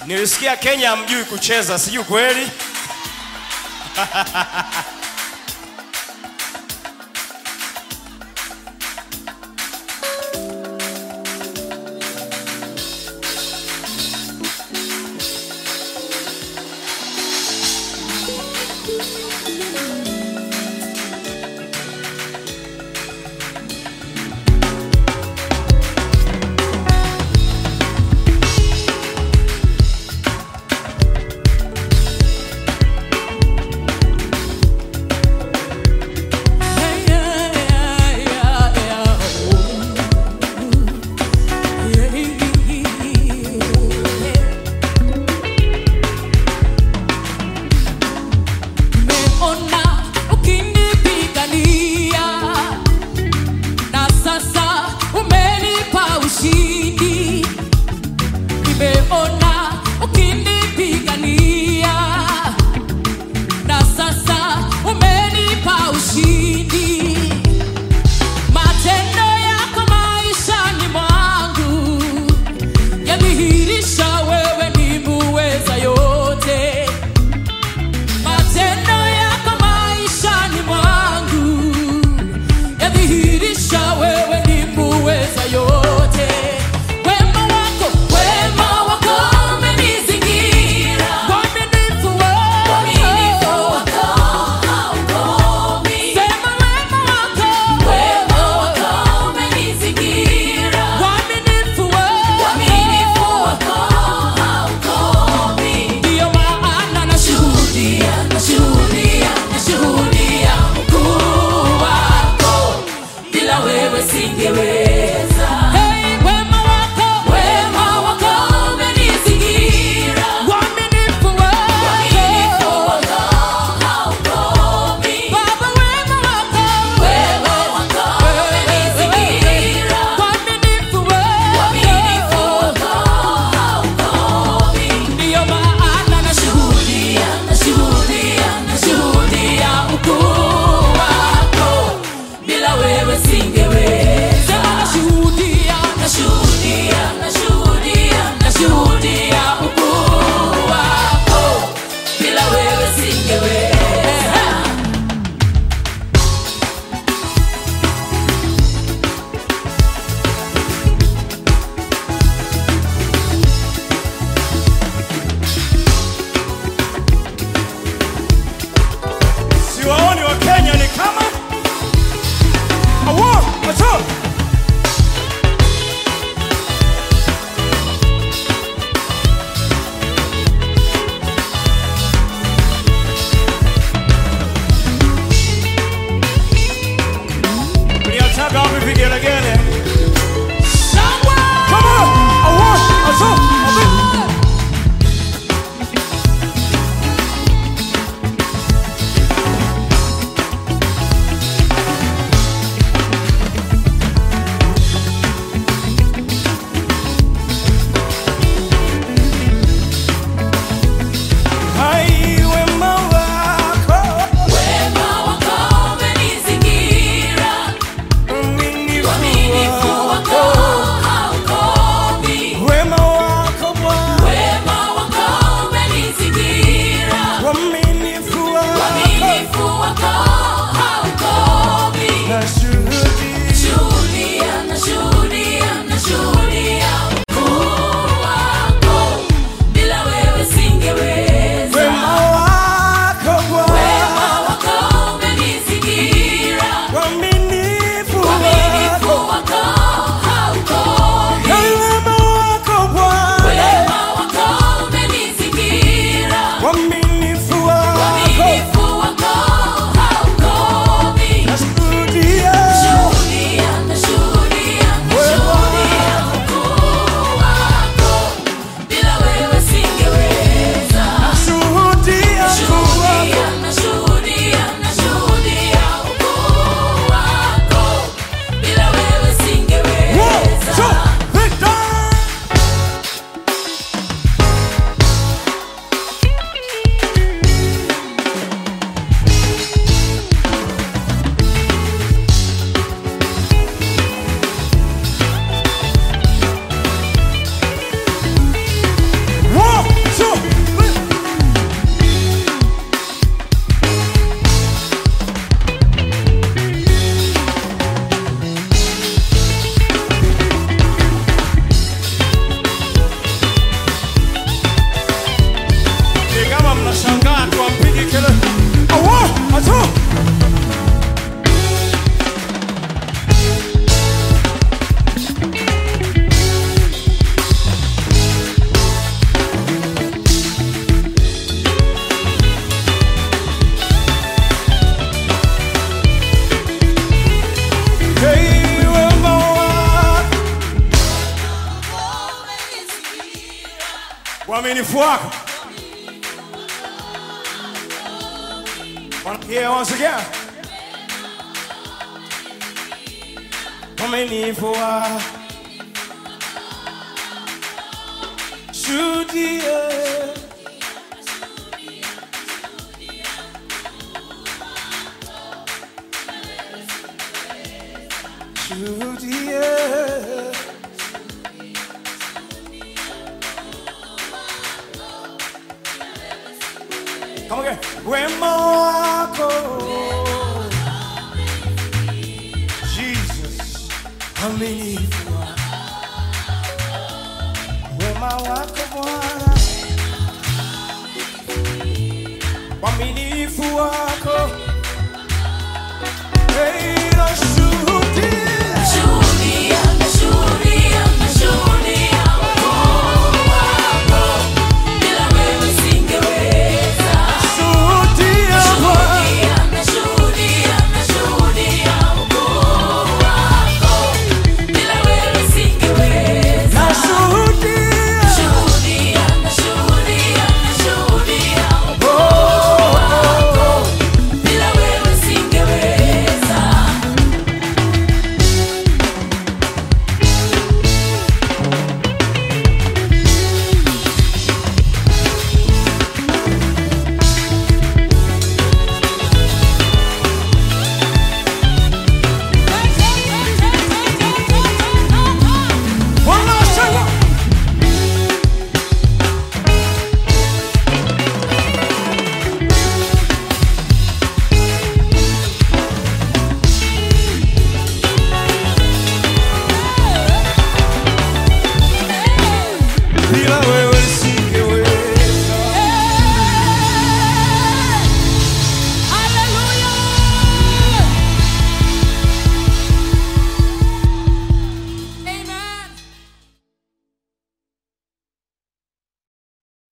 Nilisikia Kenya hamjui kucheza, sijui kweli. Nimeona ukinipigania na sasa umenipa ushindi. Nimeona ukinipigania na sasa umenipa ushindi. Matendo yako maishani mwangu yadhihirisha wewe ni muweza yote. Matendo yako maishani mwangu yadhihirisha wewe ni muweza yote. Wema wako, wema wako umenizingira. Uaminifu wako, sema wema wako, uaminifu wako, ndiyo maana nashuhudia, nashuhudia, nashuhudia ukuu wako. Bila wewe singeweza. Hey, wema wako, wema wako umenizingira. Uaminifu wako, Baba, wema wako, umenizingira. Uaminifu wako, ndiyo maana nashuhudia, nashuhudia, nashuhudia ukuu wako. Bila wewe singeweza. Sema nashuhudia, nashuhudia, nashuhudia, nashuhudia ukuu wako. Bila wewe singeweza. Siwaoni wa Kenya ni kama awo acho Mliachaga wapi vigelegele? Shangwe! Come on! Awo acho acho Hai wema wako Wema wako umenizingira. uaminifu uaminifu wako. Wanna hear once again? Uaminifu wako. Shuhudia. Shuhudia. Come again. Wema wako. Jesus. Aminifu wako. Wema wako Bwana. Uaminifu wako. Hey, na